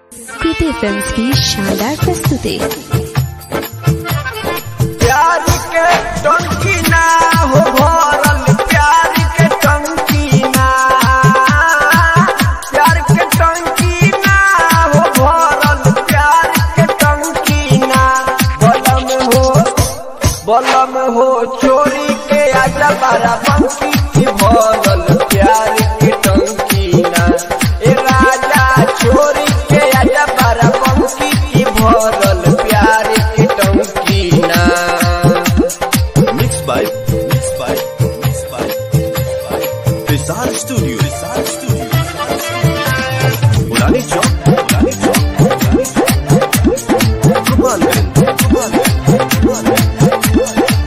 प्रीति films की शानदार प्रस्तुति प्यार के टंकी ना हो भरल प्यार के टंकी ना प्यार के टंकी ना हो भरल प्यार के टंकी ना बलम हो बलम हो चोरी के आजा बारा बंकी की भरल प्यार के टंकी ना ए राजा चोरी के आजा बारा बंकी की भरल प्यार के टंकी ना Mixed by, mixed by, mixed by, mixed by Rizal Studio, Rizal Studio, Rizal Studio. Purani Chowk, Purani Chowk, Purani Chowk. Gopalganj, Gopalganj, Gopalganj.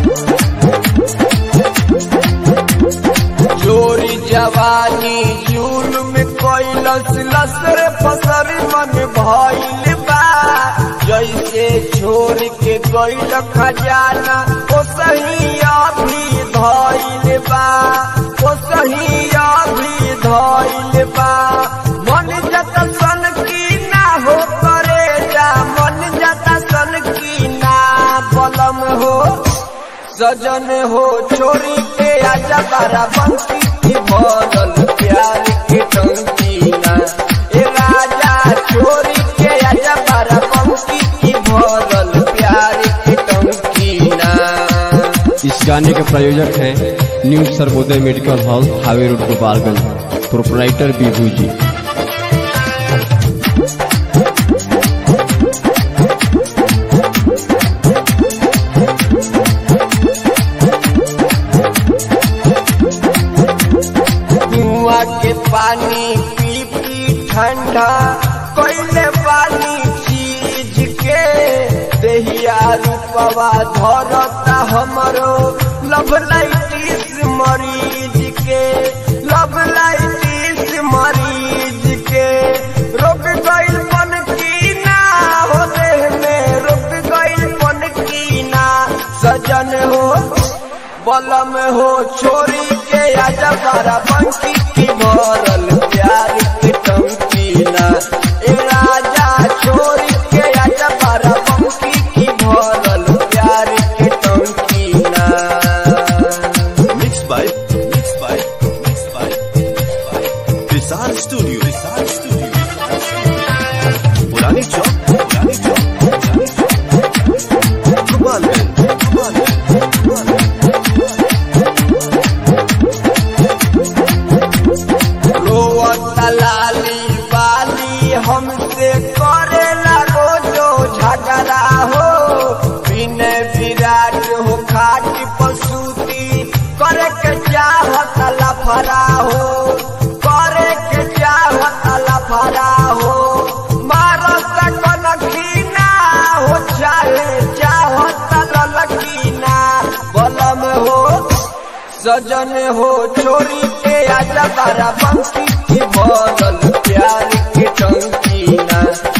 चोरी जवानी जुल्म कैलस लसर फसर मन भइल बा जैसे छोड़ के गइल खजाना ओ सही अभी धइल बा ओ सही अभी धइल बा मन जत सन की ना हो करे जा मन जत सन की ना बलम हो सजन हो छोरी के आजा बारा बंकी की भरल प्यार के टंकी ना ए राजा छोरी के आजा बारा बंकी की भरल प्यार के टंकी ना इस गाने के प्रायोजक हैं न्यू सर्वोदय मेडिकल हॉल हावे रोड गोपालगंज प्रोपराइटर बीभू जी कुआ के पानी पी पी ठंडा कोयले पानी चीज के दहिया रूपवा धरता हमरो लव लाइटिस मरीज के लव लाइटिस मरीज के रोक गइल पन की ना हो देह में रुक गइल पन की ना सजन हो बलम हो छोरी के आजा बारा बंकी की भरल प्यार की टंकी ना ए राजा छोरी के आजा बारा बंकी की भरल प्यार की टंकी ना Mixed by, mixed by, mixed by, mixed by Rizal Studio, Rizal Studio, Rizal Studio. Purani Chowk, Purani Chowk, Purani Chowk. Gopalganj, Gopalganj, Gopalganj. रोवत लाली बाली हमसे करे लगो जो झगड़ा हो बिन विराट हो खाट पसूती करे के चाहत लफरा हो करे के चाहत लफरा हो मारत कनखीना हो चाहे चाहत ललकीना बलम हो सजन हो छोरी के आजा बारा बंकी की भरल प्यार के टंकी ना